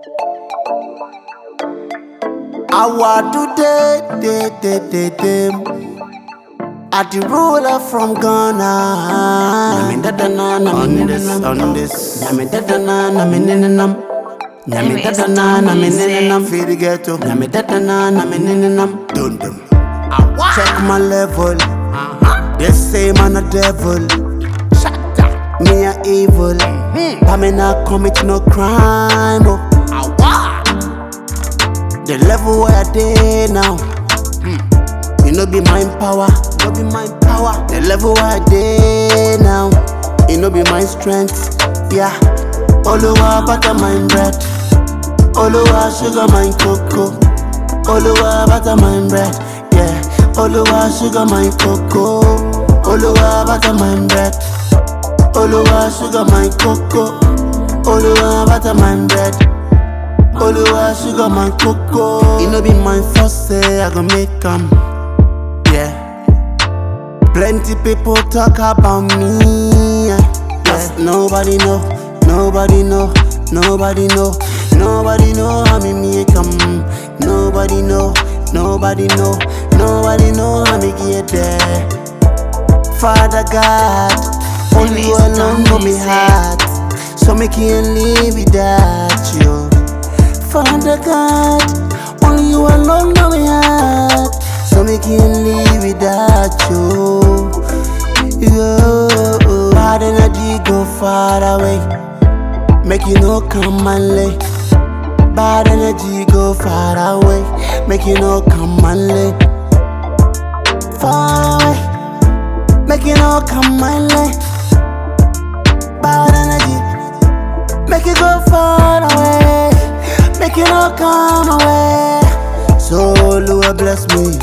Our today, day, day, day, day. At the ruler from Ghana. Nyame dada na na me ne nam on this. Nyame dada na na me ne nam. Nyame dada na na me ne nam. Feel the ghetto. Nyame dada na na me ne nam. Dun dun. Check my level. They say man a devil. Me a evil. But me not commit no crime. Oh. The level where I dey now. You know be mind power, no be mind power. The level where I dey now. You know be my strength, yeah. Oluwa butter my bread, Oluwa sugar my cocoa, Oluwa butter my bread, yeah. Oluwa sugar my cocoa, Oluwa butter my bread, Oluwa sugar my cocoa, Oluwa butter my bread. Oluwa sugar my cocoa. It no be my first say I go make 'em. Yeah. Plenty people talk about me. Yeah. Yes, nobody know, nobody know, nobody know, nobody know how me make 'em. Nobody know, nobody know, nobody know how me get there. Father God, only you alone know me heart. So me can't live without you. Father God, only you alone know me heart. So me can't live without you. Yo, bad energy go far away. Make you no come and lay. Bad energy go far away. Make you no come and lay. Far away. Make you no come and lay. Bad energy. Make it go far away. Make it no come away. So Lord bless me.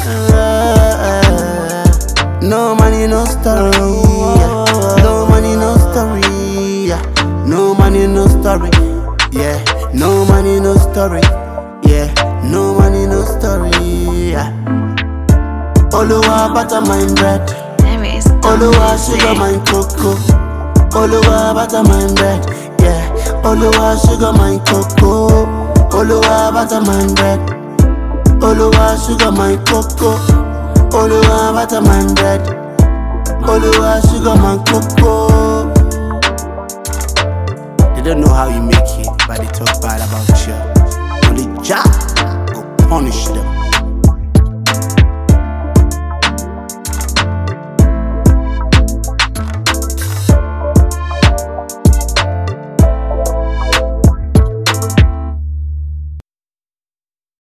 No money, no story. No money, no story. No money, no story. Yeah. No money, no story. Yeah. No money, no story. Yeah. Oluwa butter my bread. There is Oluwa sugar my cocoa. Oluwa butter my bread. Yeah. Oluwa sugar my cocoa. Oluwa butter my bread. Oluwa sugar my cocoa. Oluwa butter my bread. Oluwa sugar my cocoa. They don't know how you make it, but they talk bad about you. Only Jah go punish them.